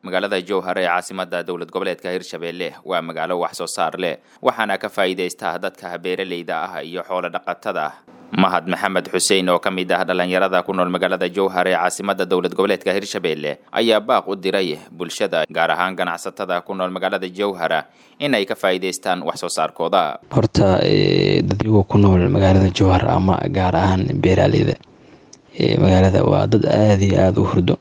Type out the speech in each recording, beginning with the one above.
magaalada jowhar ee caasimada dowlad goboleedka hirshabelle waa magaalo wax soo saar leh waxaana ka faa'iidaysta dadka beeraleyda ah iyo xoolo dhaqatada mahad maxamed xuseen oo ka mid ah dhallinyarada ku nool magaalada jowhar ee caasimada dowlad goboleedka hirshabelle ayaa baaq u diray bulshada gaar ahaan ganacsatada ku nool magaalada jowhara in ay ka faa'iidaystaan wax soo saarkooda horta dadyagu ku nool magaalada jowhar ama gaar ahaan beeraaleyda magaalada waa dad aada iyo aada u hurdo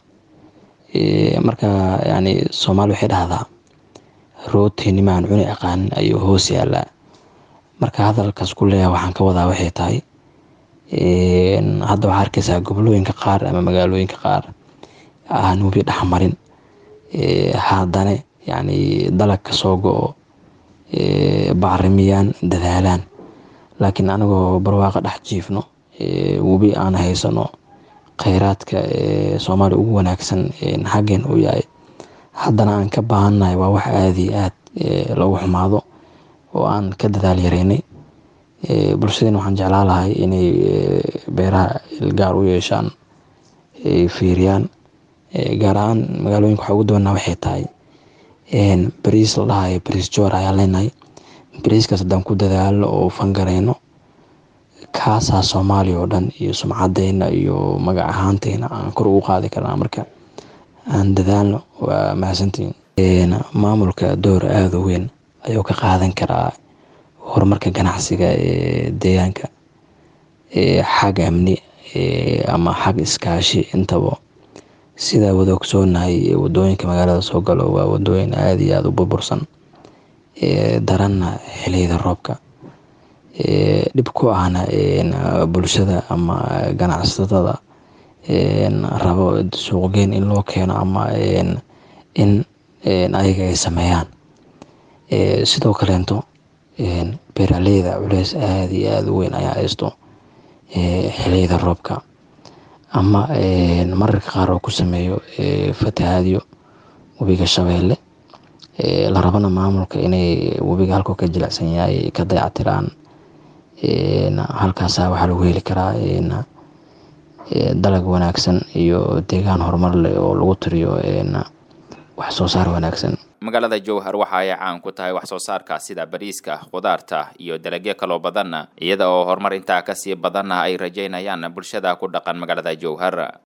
marka yani soomaali waxay dhahdaa rootinimaan cuni aqaanin ayuu hoos yaalaa marka hadalkaas ku leeyaha waxaan ka wadaa waxay tahay hadda waxaa arkeysaa gobolooyinka qaar ama magaalooyinka qaar aan webi dhexmarin haddane yani dalag ka soo go-o bacrimiyaan dadaalaan laakiin anagoo barwaaqa dhex jiifno webi aan haysano kheyraadka soomaaliya ugu wanaagsan xaggeen uu yahay haddana aan ka baahannahay waa wax aada iyo aad lagu xumaado oo aan ka dadaal yareynay bulshadeen waxaan jeclaa lahay inay beeraha ilgaar u yeeshaan fiiriyaan gaar ahaan magaalooyinka waxaa ugu dabanaa waxay tahay bariis la dhahayo bariis joor ayaa leenahay bariiskaas haddaan ku dadaalno oo fangareyno kaasaa soomaaliya oo dhan iyo sumcadeena iyo magac ahaanteyna aan kor ugu qaadi karnaa marka aan dadaalno waa mahadsantiin maamulka door aada u weyn ayuu ka qaadan karaa horumarka ganacsiga ee deegaanka xag amni ama xag iskaashi intaba sidaa wada ogsoonahay wadooyinka magaalada soo galo waa wadooyin aada iyo aada u burbursan daranna xiliyada roobka dhib ku ahna bulshada ama ganacsatada rabo suuqgeyn in loo keeno ama in ayaga ay sameeyaan sidoo kaleento beeraleyda culeys aada iyo aada u weyn ayaa haysto xiliyada roobka ama mararka qaar oo ku sameeyo fatahaadyo webiga shabeelle la rabana maamulka inay webiga halkuu ka jilicsan yahay ka dayactiraan halkaasa waxaa lagu heli karaa dalag wanaagsan iyo deegaan horumar leh oo lagu tiriyo wax soo saar wanaagsan magaalada jowhar waxa ay caan ku tahay wax soo saarka sida bariiska khudaarta iyo dalagyo kaloo badanna iyada oo horumar intaa kasii badanna ay rajaynayaan bulshada ku dhaqan magaalada jowhar